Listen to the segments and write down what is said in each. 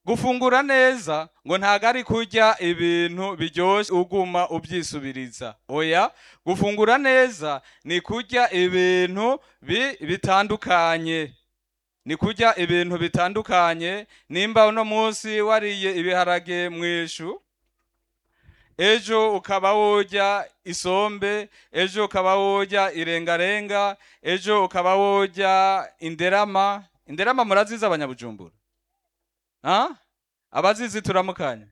gufungura neza ngo ntago ari kurya ibintu biryoshe uguma ubyisubiriza oya gufungura neza ni kurya ibintu bi- bitandukanye ni kurya ibintu bitandukanye nimba uno munsi wariye ibiharage mwishu ejo ukaba wojya isombe ejo ukaba wojya irengarenga ejo ukaba wojya inderama inderama murazizi abanyabujumbura ha abazizi turamukanya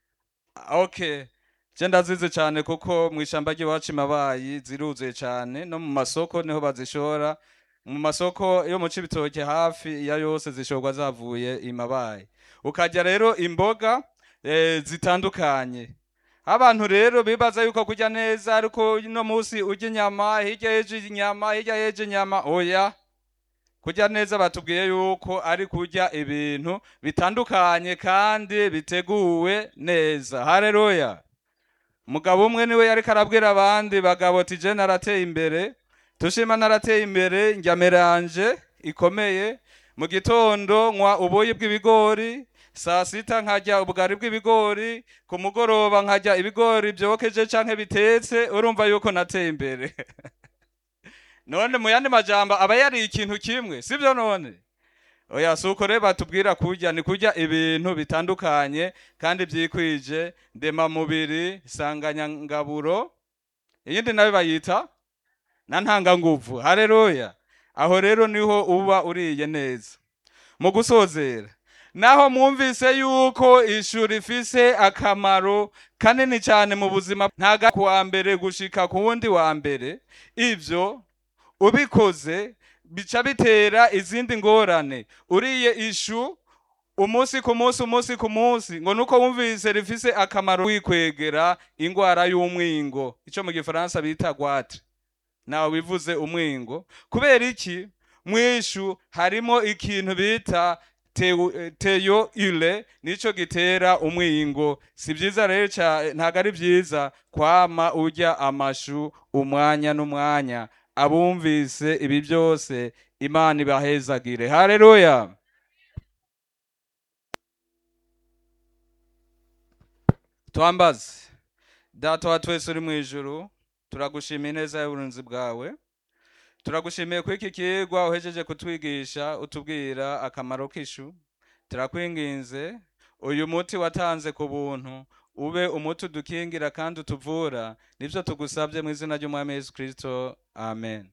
okay je ndazizi cyane kuko mu ishamba ry'iwacu imabayi ziruzuye cyane no mu masoko niho bazishora mu masoko yo mu cibitoke hafi ya yose zishorwa zavuye imabayi ukajya rero imboga eh, zitandukanye abantu rero bibaza yuko kurya neza ariko no munsi urya inyama hirya y'ejo inyama hirya y'ejo inyama oya kurya neza batubwiye yuko ari kurya ibintu bitandukanye kandi biteguwe neza haleluya umugabo umwe niwe yariko arabwira abandi bagabo ati je narateye imbere tushima narateye imbere njya meranje ikomeye mu gitondo nywa ubuyi bw'ibigori saa sita nkarya ubugari bw'ibigori ku mugoroba nkarya ibigori byokeje canke bitetse urumva yuko nateye imbere none mu yandi majambo aba yari ikintu kimwe sibyo none oya si uko rero batubwira kurya ni kurya ibintu bitandukanye kandi byikwije ndemamubiri sanganyangaburo iyindi nayo bayita na ntanganguvu hareruya aho rero niho uba uriye neza mu gusozera naho mwumvise yuko ishuri rifise akamaro kanini cyane mu buzima ntaga ku wa mbere gushika ku wundi wa mbere ivyo ubikoze bica bitera izindi ngorane uriye ishu umunsi ku munsi umunsi ku munsi ngo nuko wumvise rifise akamaro wikwegera ingwara y'umwingo ico mu gifaransa bita gwatre nawe bivuze umwingo kubera iki mwishu harimo ikintu bita teu- eh, teyo ile nico gitera umwingo si byiza rero ca- ntago ari byiza kwama urya amashu umwanya n'umwanya abumvise ibi byose imana ibahezagire haleluya twambaze data wa twese uri mu ijuru turagushimiye neza y'uburinzi bwawe turagushimiye ko iki kigwa uhejeje kutwigisha utubwira akamaro k'ishu turakwinginze uyu muti watanze ku buntu ube umuti udukingira kandi utuvura nibyo tugusabye mu izina ry'umwami yesu kirisito amen